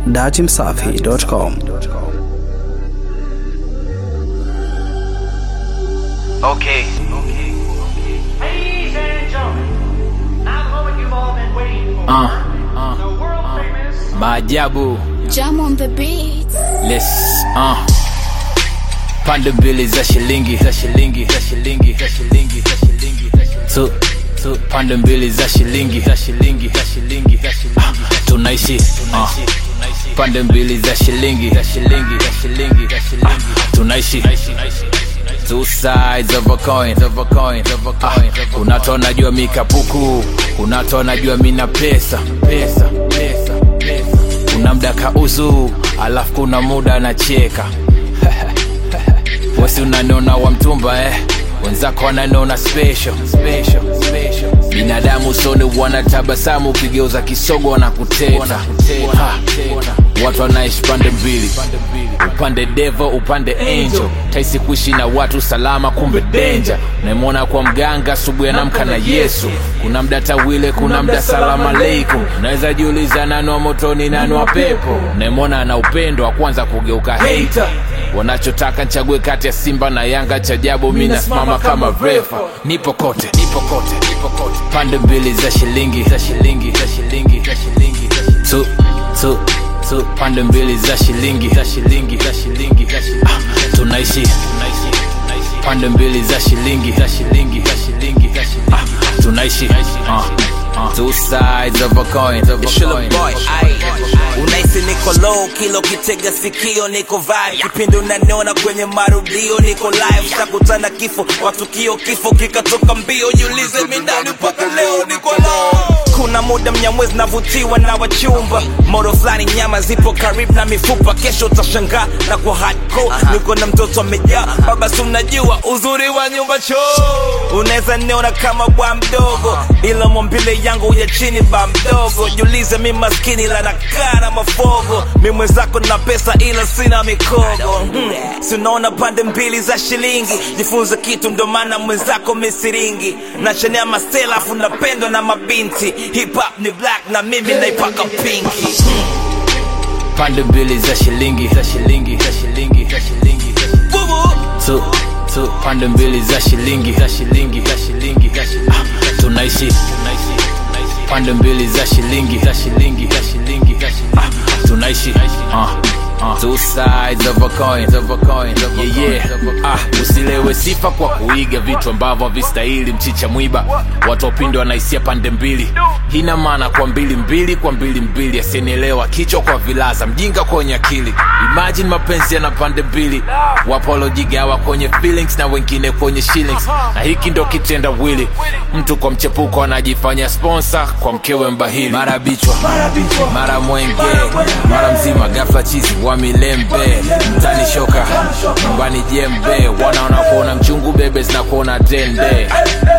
datimsafi.com. Okay. Ladies and gentlemen, now the moment you've all been waiting for. Uh, the world famous maajabu. Jam on the beat. Let's uh. Pande mbili za shilingi za shilingi za shilingi za shilingi za shilingi za shilingi. Tu tu pande mbili za shilingi za shilingi za shilingi za shilingi. Ah, tunaishi uh. Pande mbili za shilingi za shilingi za shilingi za shilingi. Ah, tunaishi Two sides of a coin, of a coin, of a coin. Ah, unato najua mikapuku, unato najua mina pesa, pesa, pesa, pesa. Kuna mda kauzu, alafu kuna muda anacheka. Wesi unaniona wa mtumba eh, wenzako wananiona special, special, special. Binadamu soni wanatabasamu, ukigeuza kisogo wanakuteta. Ha, Watu wanaishi pande mbili, upande devo, upande angel. Taisi kuishi na watu salama, kumbe danger. Naimwona kwa mganga, asubuhi anamka na Yesu. Kuna mda tawile, kuna mda salamu aleikum. Unaweza jiuliza nani wa motoni, nani wa pepo. Naimwona ana upendo wa kwanza kugeuka hater wanachotaka nchague kati ya simba na yanga chajabu mi nasimama kama refa nipo kote nipo kote nipo kote pande mbili za shilingi za shilingi za shilingi za shilingi za shilingi. tu tu tu pande mbili za shilingi za shilingi za shilingi za shilingi ah, tunaishi tunaishi tunaishi pande mbili za shilingi za shilingi za shilingi za shilingi ah, tunaishi ah, ah. two sides of a coin of a Shilla coin boy, ai Unaisi niko low, kilo kitega sikio niko vibe Kipindi unaniona kwenye marudio niko live Takutana kifo, watukio kifo kikatoka mbio Jiulize mindani mpaka leo niko low kuna muda mnyamwezi navutiwa na wachumba moro fulani nyama zipo karibu na mifupa kesho utashangaa na kwa hardcore niko na mtoto amejaa baba si unajua uzuri wa nyumba choo unaweza niona kama bwa mdogo ila mwambile yangu ya chini ba mdogo jiulize mi maskini la nakaa na mafogo mi mwenzako na pesa ila sina mikogo hmm. si unaona pande mbili za shilingi jifunze kitu ndo maana mwenzako misiringi nachanea mastela afu napendwa na mabinti hip hop ni black na mimi naipaka pinki pande mbili za shilingi za shilingi za shilingi za shilingi za shilingi. Bubu. tu tu pande mbili za shilingi za shilingi za shilingi za shilingi ah, tunaishi tunaishi tunaishi. pande mbili za shilingi za shilingi za shilingi za shilingi ah, tunaishi ah, ah. two sides of a coin of a coin yeah, yeah. ah, usilewe sifa kwa kuiga vitu ambavyo havistahili mchicha mwiba watu wapinde wanaisia pande mbili hina maana kwa mbili mbili kwa mbili mbili asinielewa kichwa kwa vilaza mjinga kwenye akili imagine mapenzi yana pande mbili wapolojigawa kwenye feelings na wengine kwenye shillings na hiki ndo kitenda wili mtu kwa mchepuko anajifanya sponsor kwa mkewe mbahili mara bichwa mara mwenge mara mzima gafla chizi wa milembe mtani shoka nyumbani jembe wanaona kuona mchungu bebe zinakuona tende